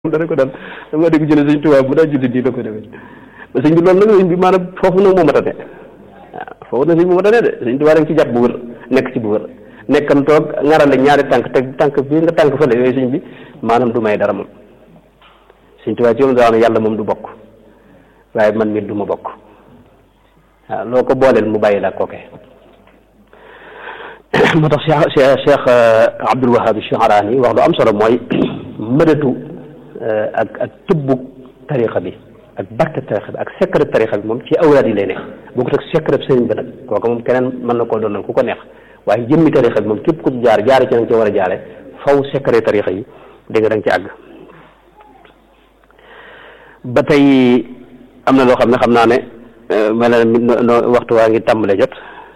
dana ko dal dama dégg ci ne sëñ Tuubaa bu daa julli nii la ko defee ba sëñ bi loolu nag sëñ bi maanaam foofu nag moo matane waaw foofu nag sëñ bi moo matane de sëñ Tuubaa da nga ci jàpp bu wër nekk ci bu wër nekkam toog ŋarale ñaari tànk teg tànk bii nga tànk fële yooyu sëñ bi maanaam du may dara moom sëñ Tuubaa ci moom daa wax ne yàlla moom du bokk waaye man mii du ma bokk waaw loo ko booleel mu bàyyi la kooke moo tax Cheikh Cheikh Abdul Wahab Shuarani wax lu am solo mooy mëdatu ak ak tëbbu tarixa bi ak barke tarixa bi ak secret tarixa bi moom ci awraad yi lay ne boo ko teg secret sëriñ bi nag kooku moom keneen mën na koo doonal ku ko neex waaye jëmmi tarixa bi moom képp ku ci jaar jaare ci nanga ci war a jaare faw secret tarixa yi dégg nga da nga ci àgg ba tey am na loo xam ne xam naa ne mel na waxtu waa ngi tàmbale jot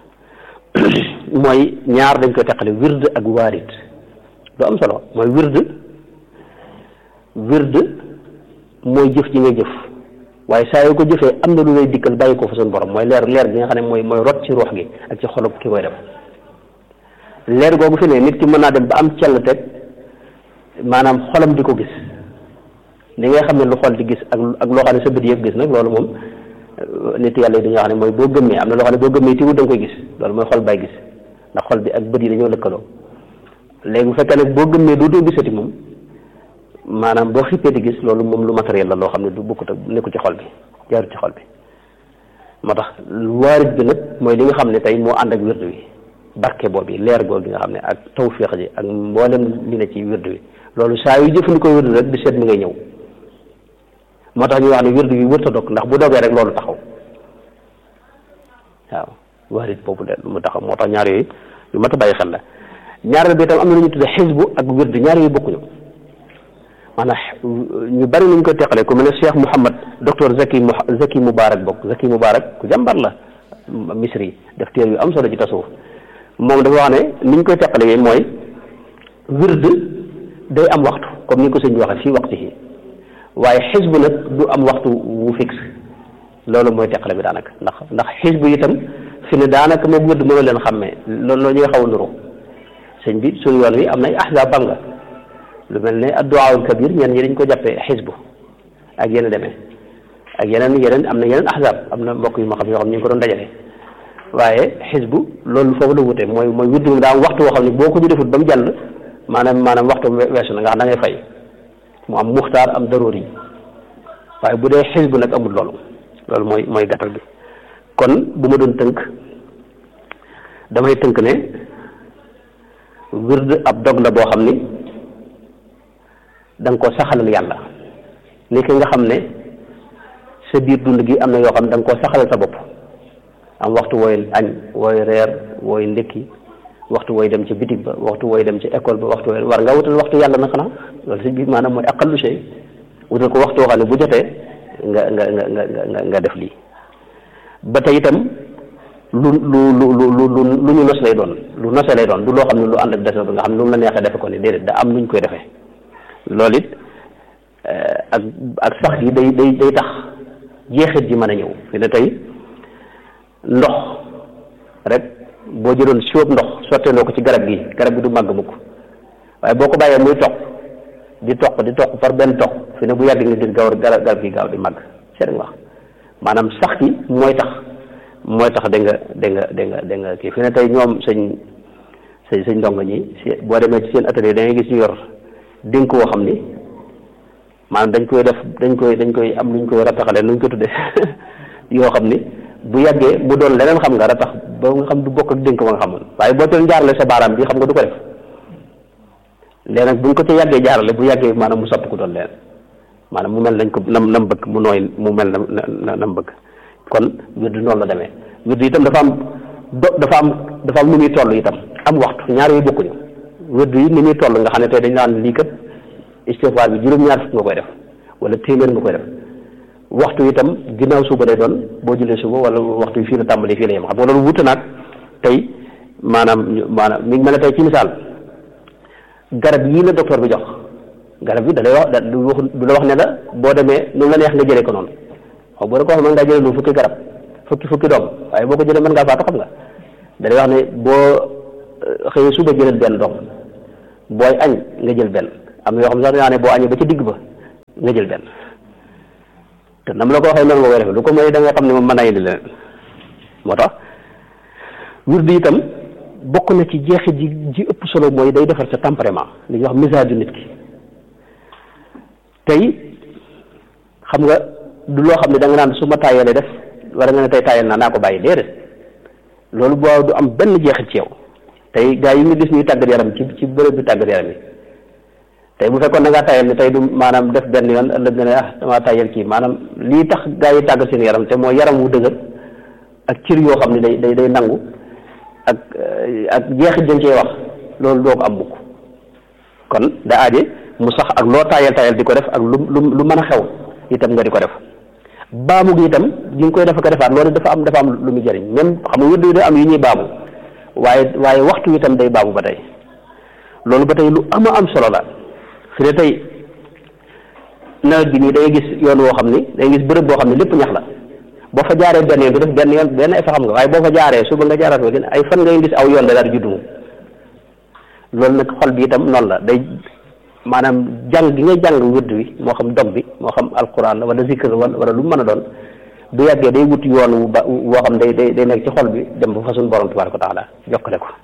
mooy ñaar dañ koy teqale wird ak waarit lu am solo mooy wird wird mooy jëf ji nga jëf waaye saa yoo ko jëfee am na lu lay dikkal bàyyi ko fa suñu borom mooy leer leer gi nga xam ne mooy mooy rot ci ruux gi ak ci xolub ki koy def leer googu fi ne nit ki mën naa dem ba am cell teg maanaam xolam di ko gis li ngay xam ne lu xol di gis ak ak loo xam ne sa bët yëpp gis nag loolu moom nit yàlla yi dañoo xam ne mooy boo gëmmee am na loo xam ne boo gëmmee tiwut da nga koy gis loolu mooy xol bay gis ndax xol bi ak bët yi dañoo lëkkaloo léegi bu fekkee nag boo gëmmee dootoo gisati moom maanaam boo xippee di gis loolu moom lu matériel la loo xam ne du bokkut ak nekku ci xol bi jaarut ci xol bi moo tax waarit bi nag mooy li nga xam ne tey moo ànd ak wirdu wi barke boobu leer googu gi nga xam ne ak tawféex ji ak mboolem li ne ci wirdu wi loolu saa yu jëfandikoo wirdu rek di seet mi ngay ñëw moo tax ñu wax ne wirdu wi wërta dog ndax bu dogee rek loolu taxaw waaw waarit boobu de mu taxaw moo tax ñaar yooyu yu mat a bàyyi xel la ñaareel bi itam am na lu ñu tudde xisbu ak wirdu ñaar yooyu bokkuñu maanaam ñu bari nañ koy teqale ku mel ne Cheikh Mouhamad docteur Zaki Zaki Moubarak bokk Zaki Moubarak ku jàmbar la misri def téer yu am solo ci tasawuf moom dafa wax ne ni ñu koy teqale yi mooy wird day am waxtu comme ni ko sëñ bi waxee fii waxtu yi waaye xisbu nag du am waxtu wu fixe loolu mooy teqale bi daanaka ndax ndax xisbu itam fi ne daanaka moom wird mënoo leen xàmmee loolu loo ñuy xaw a nuru sëñ bi suñu yoon wi am nay ahzaab bam nga lu mel ne adduwaawul kabir ñenn ñi dañ ko jàppee xisbu ak yeneen demee ak yeneen yeneen am na yeneen ahzaab am na mbokk yu ma xam yoo xam ñu ngi ko doon dajale waaye xisbu loolu foofu la wutee mooy mooy wird moom daa am waxtu woo xam ne boo ko ñu defut ba mu jàll maanaam maanaam waxtu weesu na nga xam da ngay fay mu am muxtaar am daroor yi waaye bu dee xisbu nag amul loolu loolu mooy mooy gàttal bi kon bu ma doon tënk damay tënk ne wird ab dog la boo xam ni da nga ko saxalal yàlla ni ki nga xam ne sa biir dund gi am na yoo xam ne da nga koo saxalal sa bopp am waxtu wooy añ wooy reer wooy ndékki waxtu wooy dem ci bitig ba waxtu wooy dem ci école ba waxtu wooy war nga wutal waxtu yàlla na xanaa loolu si biir maanaam mooy aqallu shay wutal ko waxtu woo xam ne bu jotee nga nga nga nga nga def lii ba tey itam lu lu lu lu lu lu ñu nos lay doon lu nose lay doon du loo xam ne lu ànd ak dese bi nga xam ne lu mu la neexee defe ko ni déedéet da am nuñ koy defee loolu it ak ak sax gi day day day tax jeexit ji mën a ñëw fi ne tey ndox rek boo jëloon siwab ndox sotteeloo ko ci garab gi garab gi du màgg mukk waaye boo ko bàyyee muy toq di toq di toq par benn toq fi ne bu yàgg nga gis gaaw garab gi gaaw di màgg seet nga wax maanaam sax gi mooy tax mooy tax da nga da nga da nga da nga kii fi ne tey ñoom sëñ sëñ sëñ ndongo ñi boo demee ci seen atelier da ngay gis ñu yor dénk woo xam ni maanaam dañ koy def dañ koy dañ koy am luñ koy rataxale nuñ ko tuddee yoo xam ni bu yàggee mu doon leneen xam nga ratax ba nga xam du bokk ak dénk ba nga xamoon waaye boo doon jaarale sa baaraam bi xam nga du ko def léegi nag buñ ko ca yàggee jaarale bu yàggee maanaam mu sopp ko doon leen maanaam mu mel nañ ko nam nam bëgg mu nooy mu mel na nam bëgg kon wird noonu la demee wird itam dafa am do dafa am dafa am nu muy toll itam am waxtu ñaar yooyu bokkuñu wird yi ni muy toll nga xam ne tey dañ naan lii kat istighfar bi juróom-ñaar fukk nga koy def wala téeméer nga koy def waxtu itam ginnaaw suba day doon boo jëlee suba wala waxtu yi fii la tàmbali fii la yem xam nga loolu wute naag tey maanaam maanaam mi ngi mel ne tey ci misaal garab yii la docteur bi jox garab bi da lay wax du wax du la wax ne la boo demee nu la neex nga jëlee ko noonu xaw boo da ko wax mën ngaa jëlee lu fukki garab fukki fukki doom waaye boo ko jëlee mën ngaa faatu xam nga da lay wax ne boo xëyee suba jëlal benn doom booy añ nga jël benn am na yoo xam sax dañaa ne boo añee ba ci digg ba nga jël benn te nam la ko waxee noonu nga koy defee lu ko mooy da nga xam ne moom mën naa indi leneen moo tax wird itam bokk na ci jeexit ji ji ëpp solo mooy day defar sa tempérament li ñuy wax message du nit ki tey xam nga du loo xam ne da nga naan su ma taayalee def wala nga ne tey taayal naa naa ko bàyyi déedéet loolu boo du am benn jeexit ci yow tey gaa yi nga gis ñuy tàggat yaram ci ci bërëb bi tàggat yaram yi tey bu fekkoon da ngaa tayal ni tey du maanaam def benn yoon ëllëg nga ne ah damaa tayal kii maanaam lii tax gaa yi tàggat seen yaram te mooy yaram wu dëgër ak cër yoo xam ne day day day nangu ak ak jeexit dañ cee wax loolu doo ko am mukk kon da aaje mu sax ak loo tayal tayal di ko def ak lu lu lu mën a xew itam nga di ko def baamu gi itam gi nga koy def ko defaat loolu dafa am dafa am lu mu jëriñ même xam nga wërdu yi da am yu ñuy baamu waaye waaye waxtu wi itam day baamu ba tey loolu ba tey lu ama am solo la fi ne tey nawet bi nii day gis yoon woo xam ni day gis bërëb boo xam ne lépp ñax la boo fa jaaree benn yoon du def benn yoon benn effet xam nga waaye boo fa jaaree suba nga jaaraat ko ay fan ngay gis aw yoon da daal di juddu loolu nag xol bi itam noonu la day maanaam jàng gi ngay jàng wërd wi moo xam dog bi moo xam alquran la wala zikr wala wala lu mu mën a doon bu yàggee day wut yoon wu ba woo xam day day day nekk ci xol bi dem ba fa suñu borom tabaraka wa taala jokkale ko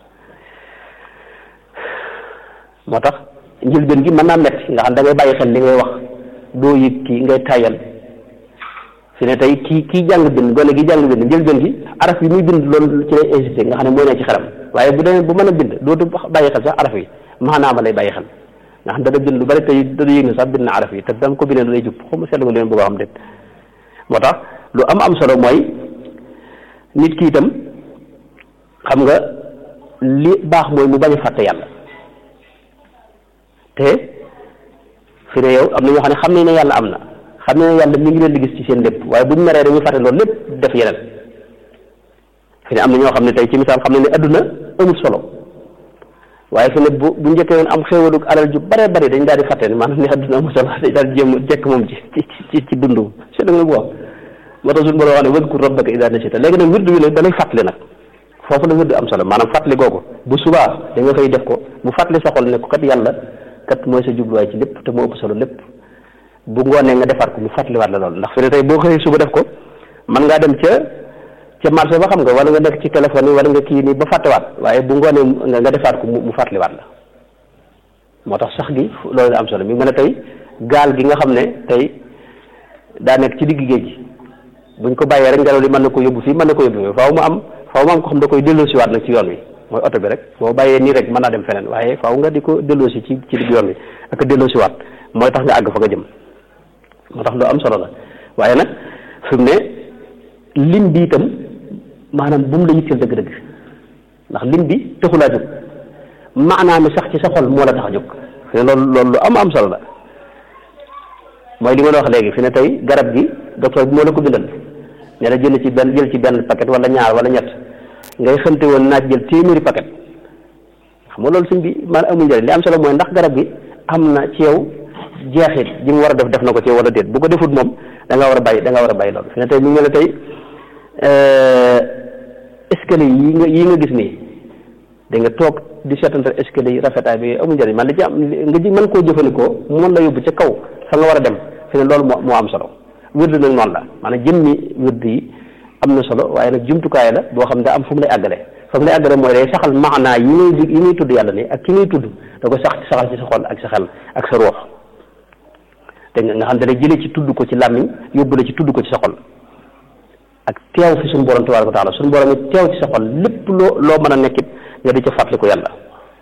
moo tax njëlbeen gi mën naa metti nga xam da ngay bàyyi xel li ngay wax doo yëg kii ngay tayal fi ne tey kii kii jàng bind gone gi jàng bind njëlbeen gi araf yi muy bind loolu ci lay insisté nga xam ne mooy ne ci xelam waaye bu demee bu mën a bind dootu bàyyi xel sax araf yi maanaama lay bàyyi xel nga xam dana bind lu bari tey dana yëg ne sax bind na araf yi te dama ko bindee lay jub xaw ma seetlu nga leen bëgg a xam déet moo tax lu am am solo mooy nit ki itam xam nga li baax mooy mu bañ a fàtte yàlla te fi ne yow am na ñoo xam ne xam nañ ne yàlla am na xam nañ ne yàlla mi ngi leen di gis ci seen lépp waaye buñ meree dañuy fàtte loolu lépp def yeneen fi ne am na ñoo xam ne tey ci misaal xam nañ ne adduna amul solo waaye fi ne bu bu njëkkee woon am xéewalu alal ju bare bari dañ daal di fàtte ne maanaam ne adduna amul solo dañ daal di jéem jekk moom ci ci ci dundu c'est nga bu wax moo tax suñu borom wax ne wadkur rabbaka idaa nasita léegi nag wirdu wi nag da lay fàttali nag foofu la wirdu am solo maanaam fàttali googu bu subaa da nga fay def ko mu fàttali sa xol ne ko kat yàlla kat mooy sa jubluwaay ci lépp te moo ëpp solo lépp bu ngoonee nga defaat ko mu fàttaliwaat la loolu ndax fi ne tey boo xëyee suba def ko man ngaa dem ca ca marché ba xam nga wala nga nekk ci téléphone yi wala nga kii nii ba fàttewaat waaye bu ngoonee nga defaat ko mu fàttaliwaat la moo tax sax gi loolu am solo mi mën a tey gaal gi nga xam ne tey daa nekk ci digg géej gi buñ ko bàyyee rek ngelaw li mën na ko yóbbu fii mën na ko yóbbu fii faaw mu am faaw mu am ko xam da koy delloosiwaat nag ci yoon wi mooy oto bi rek boo bàyyee nii rek mën naa dem feneen waaye faaw nga di ko delloosi ci ci digg yoon wi ak delloosiwaat mooy tax nga àgg fa nga jëm moo tax lu am solo la waaye nag fi mu ne lim bi itam maanaam bu mu la yitteel dëgg-dëgg ndax lim bi taxulaa jóg maanaam sax ci sa xol moo la tax a jóg fi ne loolu loolu lu am am solo la mooy li ma la wax léegi fi ne tey garab gi docteur bi moo la ko bindal ne la jël ci benn jël ci benn paquet wala ñaar wala ñett ngay xamte woon naaj jël téeméeri paquet xam nga loolu suñ bi man amul njëriñ li am solo mooy ndax garab gi am na ci yow jeexit ji mu war a def def na ko ci yow wala déet bu ko defut moom da nga war a bàyyi da nga war a bàyyi loolu fi ne tey mi ngi ne la tey escalier yi nga yi nga gis nii da nga toog di seetantal escalier yi rafetaay bi amul njëriñ man li ci am nga ji mën koo jëfandikoo mu mën la yóbbu ca kaw fa nga war a dem fi ne loolu moo moo am solo wird nag noonu la maanaam jëmmi wird yi am na solo waaye nag jumtukaay la boo xam ne daa am fu mu lay àggale fa mu lay àggale mooy day saxal maanaa yi ngay yi ngay tudd yàlla ni ak ki ngay tudd da ko sax saxal ci sa xol ak sa xel ak sa ruux te nga xam ne da jëlee ci tudd ko ci làmmiñ yóbbu la ci tudd ko ci sa xol ak teew fi suñu borom tabaaraka wa taala suñu borom it teew ci sa xol lépp loo loo mën a nekkit nga di ca fàttali ko yàlla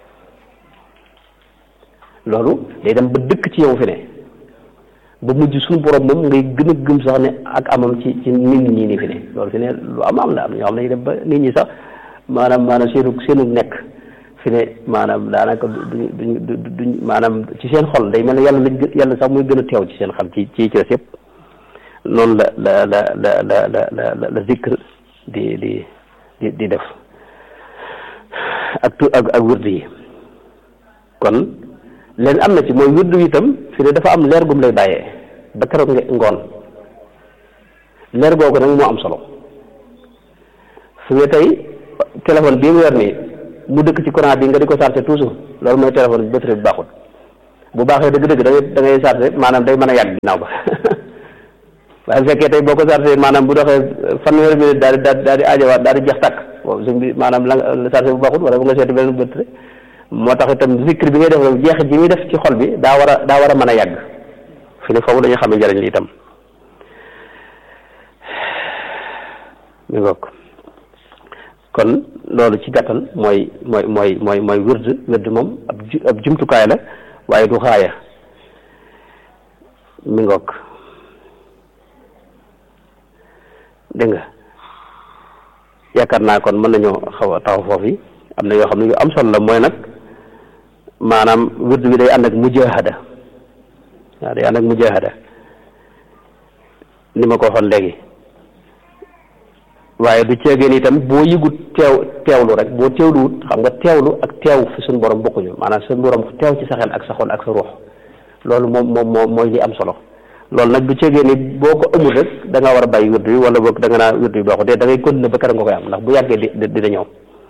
loolu day dem ba dëkk ci yow fi ne ba mujj suñu borom moom ngay gën a gëm sax ne ak amam ci ci nit ñi nii fi ne loolu fi ne lu am am la am na ñoo xam ne dem ba nit ñi sax maanaam maanaam seenu seenu nekk fi ne maanaam daanaka duñ duñ duñ maanaam ci seen xol day mel ne yàlla lañ yàlla sax muy gën a teew ci seen xel ci ci ci des yëpp noonu la la la la la la la la zikr di di di di def ak tu ak ak wird yi kon leen am na ci mooy wird yi itam fi ne dafa am leer gum lay bàyyee ba keroog nga ngoon leer googu nag moo am solo fi nga tey téléphone bii mu yor nii mu dëkk ci courant bi nga di ko chargé toujours loolu mooy téléphone bi batterie bi baaxul bu baaxee dëgg-dëgg da ngay da ngay chargé maanaam day mën a yàgg ginnaaw ba waaye bu fekkee tey boo ko chargé maanaam bu doxee fanweeri minute daal di daal di aajowaat daal di jeex tàkk boobu suñ bi maanaam la nga chargé bu baaxul wala bu nga seeti beneen bët rek moo tax itam zikr bi ngay def rek jeexit ji muy def ci xol bi daa war a daa war a mën a yàgg fi ne foofu dañu xam ne njëriñ li itam mi ngoog kon loolu ci gàttal mooy mooy mooy mooy mooy wird wird moom ab ab jumtukaay la waaye du xaaya mi ngoog dégg nga yaakaar naa kon mën nañoo xaw a taxaw foofu yi am na yoo xam ne yu am solo la mooy nag maanaam wird bi day ànd ak mujahada waaw day ànd ak mujahada ni ma ko waxoon léegi waaye du ceegeen itam boo yëgut teew teewlu rek boo teewluwut xam nga teewlu ak teew fi suñu borom bokkuñu maanaam suñu borom teew ci sa xel ak sa xol ak sa ruux loolu moom moom moom mooy li am solo loolu nag du ceegeen ni boo ko amul rek da nga war a bàyyi wird bi wala boog da nga naa wird bi baaxul de da ngay continuer ba kër nga koy am ndax bu yàggee di dina ñëw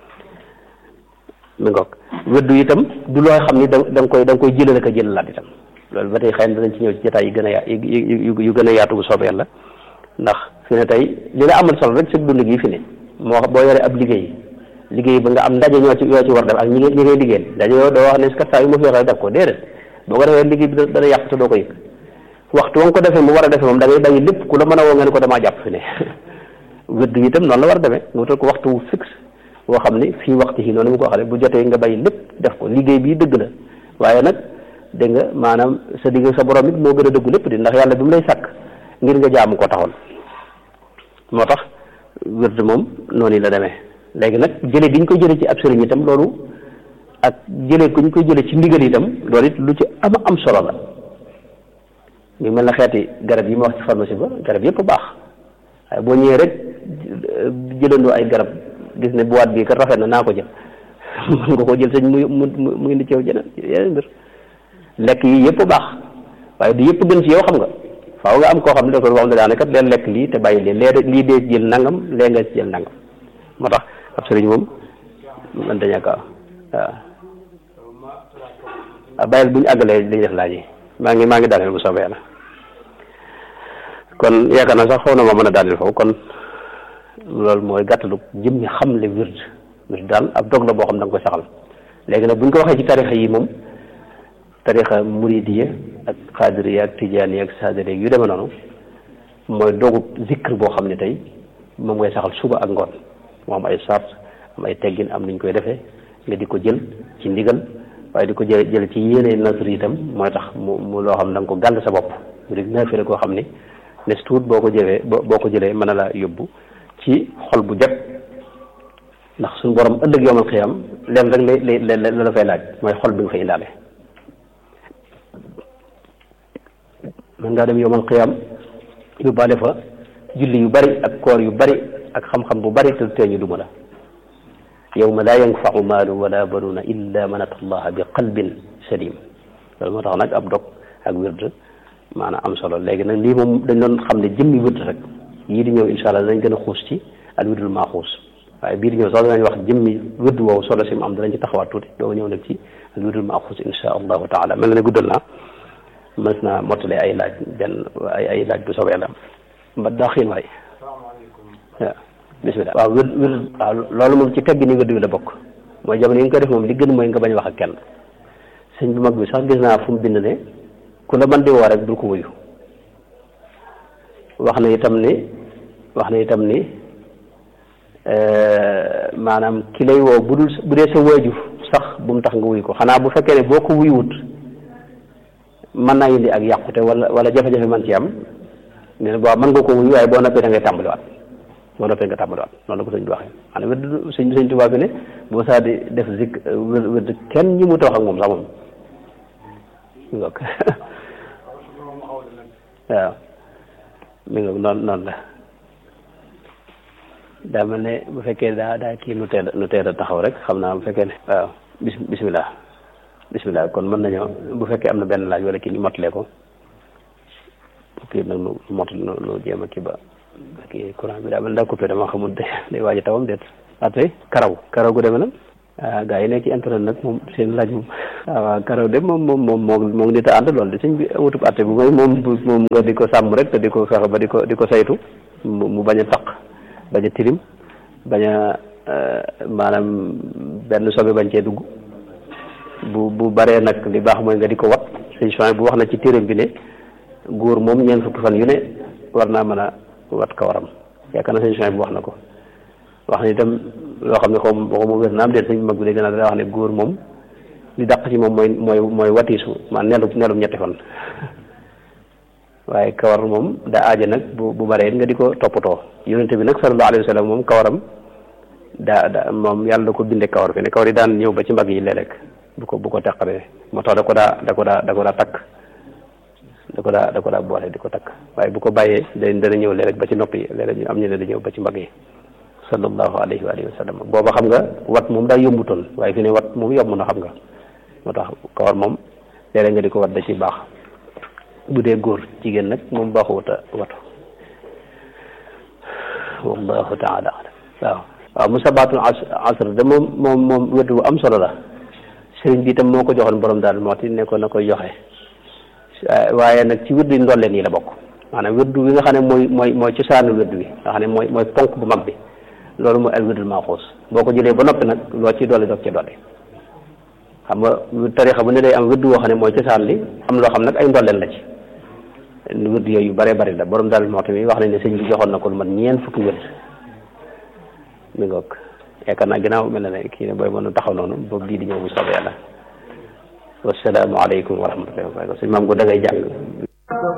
mi ngoog wird itam du loo xam ni da da nga koy da nga koy jëlale ko jëlalaat itam loolu ba tey xëy na danañ ci ñëw ci jotaay yu gën a ya yu yu gën a yaatu bu soobee yàlla ndax fi ne tey li la amal solo rek sa dund gi fi ne moo boo yoree ab liggéey liggéey ba nga am ndaje ñoo ci ñoo ci war def ak ñi ñi ngay liggéeyal ndaje yoo doo wax ne kat saa yu ma fi waxee def ko déedéet boo ko defee liggéey bi dana yàq te doo ko yëg waxtu wa nga ko defee mu war a defee moom da ngay bàyyi lépp ku la mën a woo nga ne ko damaa jàpp fi ne wëdd yi itam noonu la war a demee nga wutal ko waxtu wu fixe boo xam ne fii waxtu yi noonu mu ko waxee bu jotee nga bàyyi lépp def ko liggéey bii dëgg la waaye nag dégg nga maanaam sa digg sa borom it moo gën a dëggu lépp di ndax yàlla bi mu lay sàkk ngir nga jaamu ko taxoon moo tax wird moom noonu la demee léegi nag jële gi ñu ko jële ci ab sëriñ itam loolu ak jële ku ñu koy jële ci ndigal itam loolu it lu ci am am solo la ñu mel na xeeti garab yi ma wax ci pharmacie ba garab yëpp baax waaye boo ñëwee rek jëlandoo ay garab gis ne boîte bii kat rafet na naa ko jël mën nga ko jël sëñ mu mu mu indi ci yow jeneen yeneen mbir lekk yi yëpp baax waaye du yëpp gën ci yow xam nga faaw nga am koo xam ne da ko wax ne daane kat leen lekk lii te bàyyi lee lee lii dee jël nangam lee nga jël nangam moo tax ab sëriñ moom man dañu ko waaw waaw bàyyil bu ñu àggalee li ñu def laaj yi maa ngi maa ngi daaneel bu soobee yàlla kon yaakaar naa sax xaw na ma mën a daaneel foofu kon loolu mooy gàttalu jëm ñi xam le wird wird daal ab dog la boo xam da nga koy saxal léegi nag bu ñu ko waxee ci tarixa yi moom tarixa muridiya ak xaadiriya ak tijaaniya ak saadiriya yu demee noonu mooy dogu zikr boo xam ne tey moom ngay saxal suba ak ngoon moo am ay sart am ay teggin am nuñ koy defee nga di ko jël ci ndigal waaye di ko jël jël ci yéene nasr itam mooy tax mu mu loo xam ne da nga ko gàll sa bopp mu di naafila koo xam ne nes tuut boo ko jëlee boo ko jëlee mën na la yóbbu ci xol bu jot ndax suñu borom ëllëg yowmal xiyam leen rek lay lay la la fay laaj mooy xol bi nga fay indaale mën ngaa dem yowmal xiyam yóbbaale fa julli yu bari ak koor yu bari ak xam-xam bu bari te tee ñu duma la yawma laa yanfau maalu wala banuuna illa man ata allaha bi qalbin salim loolu moo tax nag ab dog ak wird maanaam am solo léegi nag lii moom dañ doon xam ne jëmmi wird rek yii di ñëw insha allah danañ gën a xuus ci al wirdul maaxuus waaye bii di ñëw sax danañ wax jëmmi wird woowu solo si mu am danañ ci taxawaat tuuti doo ñëw nag ci al wirdul maaxuus insha allahu taala mel na ne guddal naa mës naa mottale ay laaj benn ay ay laaj bu soobee yàlla mba daa xiin waay waaw bismillah waaw wér wér waaw loolu moom ci teggi ni wérdu bi la bokk mooy jamono yi nga koy def moom li gën mooy nga bañ wax ak kenn sëñ bu mag bi sax gis naa fu mu bind ne ku la man di woo rek bul ko wuyu wax na itam ni wax na itam ni maanaam ki lay woo bu dul bu dee sa waajur sax bu mu tax nga wuyu ko xanaa bu fekkee ne boo ko wuyuwut mën naa indi ak yàqute wala wala jafe-jafe man ci am ne boo mën nga ko wuyu waaye boo noppee da ngay tàmbaliwaat boo noppee nga tàmbaliwaat noonu la ko sëñ bi waxee maanaam wér sëñ sëñ Tuubaa bi ne boo saa di def zik wér wér kenn ñi mu wax ak moom sax moom mi ngoog waaw mi ngoog noonu noonu la daa mel ne bu fekkee daa daa kii nu teel nu teel a taxaw rek xam naa bu fekkee ne waaw bis bismillah bismillah kon mën nañoo bu fekkee am na benn laaj wala kii ñu mottalee ko kii nag nu mot nu nu jéem a kii ba kii courant bi daa mel daa coupé dama xamul de day waaj a tawam déet ate karaw karaw gu demee nag ah gars yi nekk ci internet nag moom seen laaj moom waaw karaw de moom moom moom moom moom nit a ànd loolu de sëñ bi wutub atte bi mooy moom moom nga di ko sàmm rek te di ko fexe ba di ko di ko saytu mu bañ a taq bañ a tilim bañ a maanaam benn sobe bañ cee dugg bu bu baree nag li baax mooy nga di ko wat sëñ Soin bu wax na ci téeram bi ne góor moom ñeent fukki fan yu ne war naa mën a wat kawaram yaakaar na sëñ Soin bu wax na ko wax na itam loo xam ne xaw ma xaw ma wér na am déet sëñ mag bi léegi nag daa wax ne góor moom li dàq ci moom mooy mooy mooy watiisu man nelu nelu ñetti fan waaye kawar moom daa aaja nag bu bu baree nga di ko toppatoo yonente bi nag sallallahu alayhi wa sallam moom kawaram daa da moom yàlla da ko binde kawar fi ne kawar yi daan ñëw ba ci mbagg yi léeg-léeg bu ko bu ko teqalee moo tax da ko daa da ko daa da ko daa takk da ko daa da ko daa boole di ko takk waaye bu ko bàyyee day dana ñëw léeg-léeg ba ci nopp yi léeg-léeg ñu am ñu ne da ñëw ba ci mbagg yi sallallahu alayhi wa alihi wa sallam booba xam nga wat moom daa yombutoon waaye fi ne wat moom yomb na xam nga moo tax kawar moom léeg-léeg nga di ko wat da ci baax bu dee góor jigéen nag moom baaxuwut a watu wallahu taala alam waaw waaw musabaatul asr de moom moom moom wedd bu am solo la sëriñ bi itam moo ko joxoon borom daal moo ti ne ko na koy joxe waaye nag ci wedd yi ndolleen yi la bokk maanaam weddu wi nga xam ne mooy mooy mooy cosaanu weddu wi nga xam ne mooy mooy ponk bu mag bi loolu mooy al weddul maaxuus boo ko jëlee ba noppi nag loo ci dolli doog ci dolli xam nga tarixa bu ne day am weddu woo xam ne mooy cosaan li am loo xam nag ay ndolleen la ci wedd yooyu yu bare bari la borom daal moo tamit wax nañ ne sëñ bi joxoon na ko lu man ñeent fukki wedd mi ngoog yaakaar naa ginnaaw mel na ne kii ne booy mën a taxaw noonu boobu bii di ñëw bu soobee yàlla wasalaamu aleykum wa rahmatullahi wa barakatu sëñ maam ko da ngay jàng